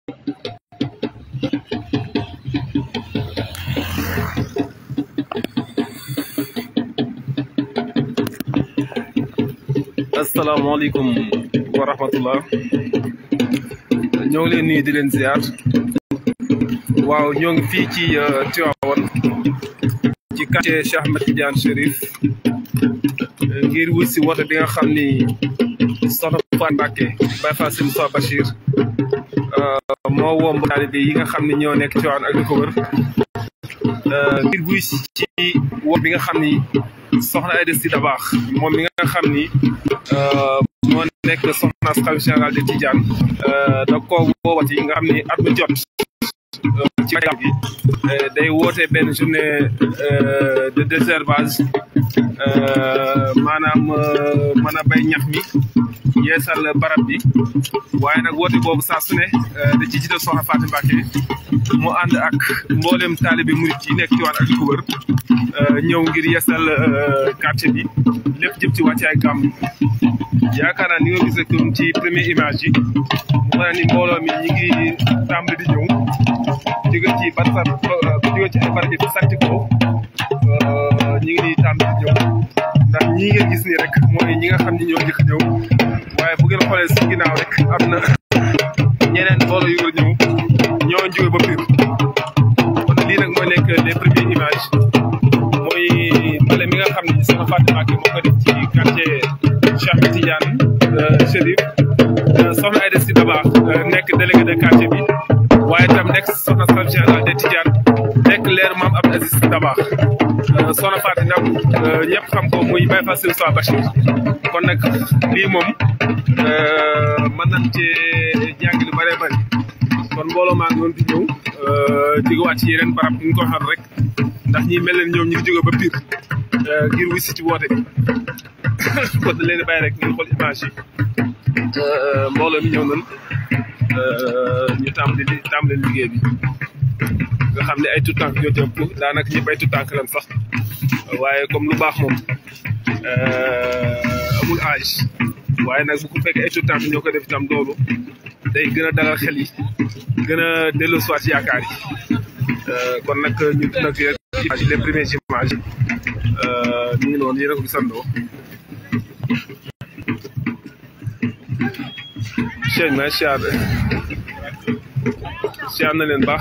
asalaamaaleykum wa rahmatullah ñoo ngi leen nuyu di leen ziar waaw ñoo ngi fii ci Tivaouane ci quartier Cheikh Ahmed Tidiane Chérif ngir wuy si woote bi nga xam ni soxna Fatou Mbacké Baye Fall Sëñ Moussa Bachir moo woo mbokk taalibe yi nga xam ni ñoo nekk Tivaouane ak li ko wër ngir wuy si ci woo bi nga xam ni soxna Aïda Sy Dabakh moom mi nga xam ni moo nekk soxna xalifa général de Tidiane da koo woowati nga xam ni at mu jot ci gàmm gi day woote benn journée de désherbage maanaam mën a bay ñax mi yeesal barab bi waaye nag woote boobu saa su ne da ci jiital soxna Fatou Mbacké mu ànd ak mboolem taalibe murit yi nekk Tivaouane ak li ko wër ñëw ngir yeesal quartier bi lépp jëm ci wàccaay gàmm yaakaar naa ni nga gis rek ci première image yi mu wane ni mbooloo mi ñi ngi tàmbali di ñëw jóge ci barab jóge ci ay barab yi santi ko ñi ngi nii tàmbali di ñëw ndax ñii ngeen gis nii rek mooy ñi nga xam ni ñoo njëkk ñëw waaye bu ngeen xoolee si ginnaaw rek am na ñeneen mbooloo yu ñëw ñoo jóge ba Pire kon lii nag mooy nekk les premières images mooy bale mi nga xam ni soxna Fatou Mbacké moo ko def ci quartier Cheikh Tidiane Chérif soxna Aïda Sy Dabakh nekk délégué de quartier bi waaye tam nekk soxna xalifa général de Tidiane nekk leer maam Abdou Aziz Sy Dabakh soxna Fatou nag ñëpp xam ko muy Baye Fall Sëñ Moussa Bachir kon nag lii moom mën nañ cee jàng lu bëree bëri kon mbooloo maa ngi doon di ñëw jógewaat ci yeneen barab ñu ko waxoon rek ndax ñi mel leen ñoom ñu ngi jóge ba Pire ngir wisi ci woote bi kon da leen di bàyyi rek ngeen xool image yi mbooloo mi ñëw nañ ñu tàmbali tàmbali liggéey bi nga xam ne ay tout tànk ñoo jëm pour daanaka ñëpp ay tout tànk lan sax waaye comme lu baax moom amul âge waaye nag bu ko fekkee ay tout tànk ñoo ko def itam loolu day gën a dalal xel yi gën a delloo soit yaakaar yi kon nag ñu nag image les premières images ñu ngi noonu yéen a ko gisandoo Cheikh ma siyaar siyaar na leen baax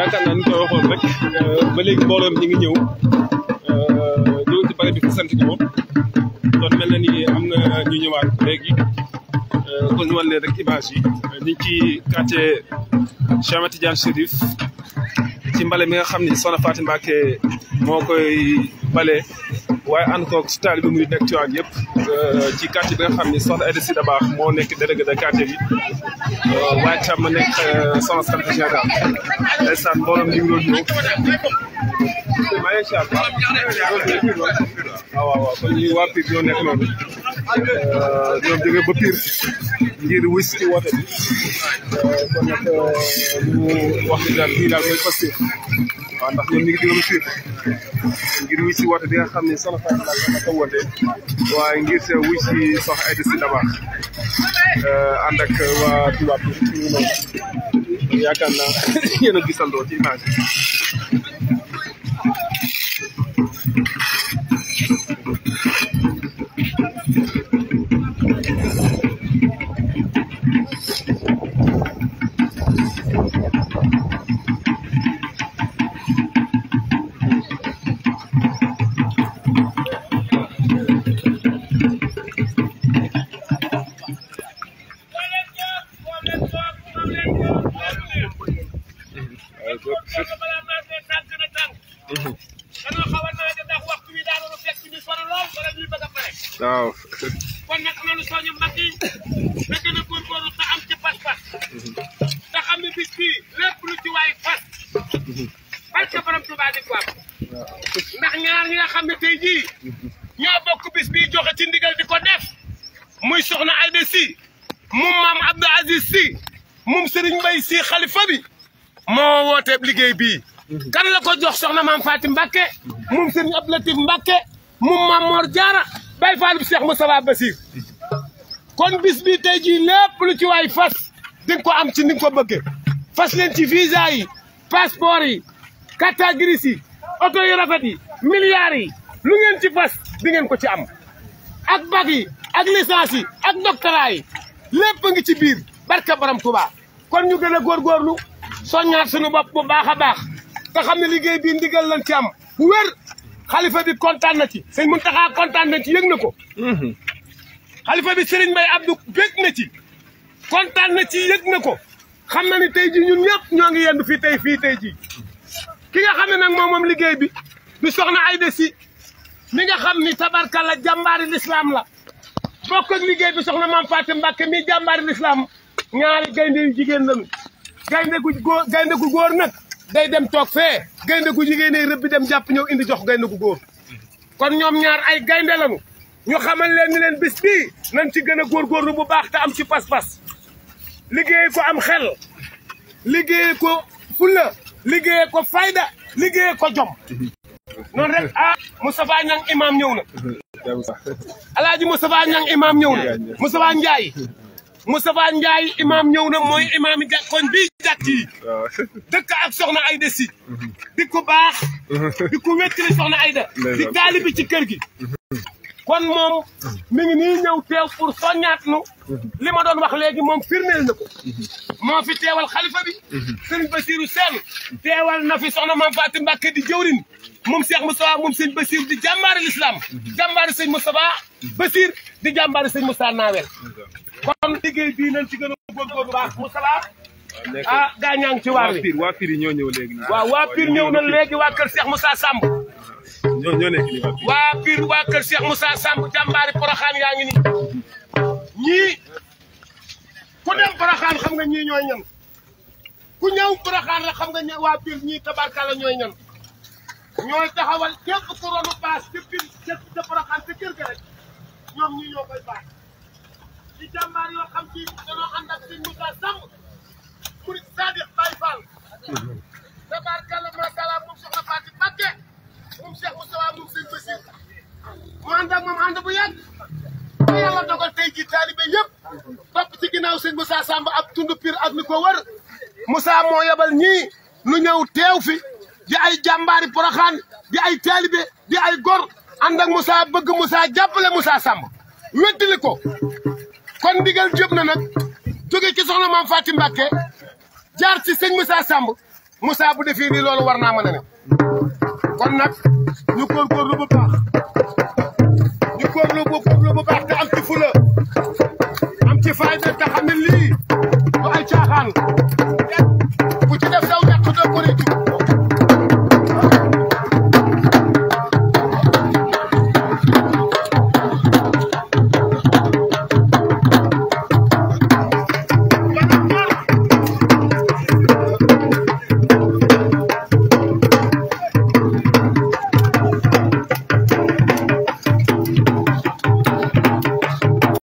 yaakaar naa ni ko waxoon rek ba léegi mbooloom ñi ngi ñëw ñëw ci bare bi fu sant ko kon mel na ni am na ñu ñëwaat léegi kon ñu wan leen rek image yi ñu ngi ci quartier Cheikh Ahmed Tidiane Chérif ci mbale mi nga xam ni Soxna Faty Mbacké moo koy bale waaye ànd koog ci taalibe muy nekk ci waan yëpp ci quartier bi nga xam ni Soxna Aïda Sy Dabakh moo nekk délégué de quartier bi waaye tam ma nekk soxna Sante général ndeysaan mbooloom ñu ngi doon ñëw maa ngi incha allah waaw waaw waaw kon ñu waa Pire ñoo nekk noonu ñoom jógee ba Pire ngir wis ci woote bi kon nag ñu wax ni daal lii daal mooy posté waaw ndax ñoom ñu ngi jógee ba Pire ngir wis ci woote bi nga xam ne soxna Faty Mbacké ma ko woote waaye ngir te wis ci Soxna Aïda Sy Dabakh ànd ak waa Touba Pire fi ñu noonu yaakaar naa yéen a gisandoo ci image yi waaw kon nag nanu soñu mag yi da gën a góorgóorlu te am ci pas-pas te xam ne bis bii lépp lu ci waay fas barke borom Tuubaa di ko am ndax ñaar ñi nga xam ne tey jii ñoo bokk bis bii joxe ci ndigal di ko def muy soxna Aïda Sy moom maam Abdou Aziz Sy moom Serigne Mbaye Sy xalifa bi moo woote liggéey bii kan la ko jox soxna maam Faty Mbacké moom Serigne Abdou Latif Mbacké moom maam Mor Diarra Baye Fall bi Cheikh Moustapha Bassir kon bis bi tey jii lépp lu ci waay fas di nga ko am ci ni nga ko bëggee fas leen ci visa yi passeport yi carte grise yi oto yu rafet yi milliards yi lu ngeen ci fas di ngeen ko ci am ak bac yi ak licence yi ak doctorat yi lépp ngi ci biir barka borom Touba kon ñu gën a góorgóorlu soññaat suñu bopp bu baax a baax te xam ne liggéey bii ndigal lañ ci am bu wér xalifa bi kontaan na ci sëñ Muntaxa kontaan na ci yëg na ko xalifa bi Serigne Mbaye Abdou bég na ci kontaan na ci yëg na ko xam na ni tey ji ñun ñëpp ñoo ngi yendu fii tey fii tey ji ki nga xam ne nag moom moom liggéey bi di soxna Aïda Sy mi nga xam ni tabarkalla jàmbaari lislaam la bokk ak liggéey bi soxna Maam Faty Mbacké mi jàmbaari lislaam ñaari gaynde yu jigéen lañu gaynde gu góor gaynde gu góor nag day dem toog fee gaynde gu jigéen rëbb bi dem jàpp ñëw indi jox gaynde gu góor kon ñoom ñaar ay gaynde lañu ñu xamal leen ni leen bis bii nañ ci gën a góorgóorlu bu baax te am ci pas-pas liggéey ko am xel liggéey ko fulla liggéey ko fayda liggéey ko jom noonu rek ah Moustapha Niang imam ñëw na alaaji Moustapha Niang imam ñëw na Moustapha Ndiaye Moustapha Ndiaye imam ñëw na mooy imam yi koñ bii jàkk yi dëkk ak soxna Aïda Sy di ko baax di ko wéttali soxna Aïda di taalibi ci kër gi kon moom mi ngi nii ñëw teew pour soññaat nu li ma doon wax léegi moom firndeel na ko moo fi teewal xalifa bi sëñ Basiru Seen teewal na fi soxna Maam Faty Mbacké di jëwrin moom Cheikh Moustapha moom sëñ Basir di jàmbaari l'islam jàmbaari sëñ Moustapha Basir di jàmbaari sëñ Moustapha Nawel kon liggéey bii nañ ci gën a góorgóorlu baax Moustapha ah gaa ñaa ngi ci waar wi waa Pire yi ñoo ñëw léegi waaw waa Pire ñëw na léegi waa kër Cheikh Moussa Samb ñoo ñoo nekk nii waa Pire waa Pire waa kër Cheikh Moussa Samb jàmbaari Poroxaan yaa ngi nii ñii ku dem Poroxaan xam nga ñii ñooy ñan ku ñëw Poroxaan rek xam nga ña waa Pire ñii tabarkalla ñooy ñan ñooy taxawal képp ku ronu baas ci Pire ca ca Poroxaan ca kër ga rek ñoom ñii ñoo koy baas ci jàmbaar yoo xam ci dañoo ànd ak sëñ Moussa Samb murid Sadiq Baye Fall tabarkalla masala moom soxna Faty Mbacké moom Cheikh Moustapha moom sëñ Bassir mu ànd ak moom ànd bu yàgg ba yàlla dogal tey ji taalibe yëpp topp ci ginnaaw sëñ Moussa Samb ak tund Pire ak mi ko wër Moussa moo yebal ñii lu ñëw teew fi di ay jàmbaari Poroxaan di ay taalibe di ay gor ànd ak Moussa bëgg Moussa jàppale Moussa Samb wettali ko kon ndigal jëb na nag jóge ci soxna Maam Faty Mbacké jaar ci sëñ Moussa Samb Moussa bu defee nii loolu war naa mën a ne kon nag ñu góorgóorlu bu baax ñu góorlu bu góorlu bu baax te am ci fula am ci fayda tax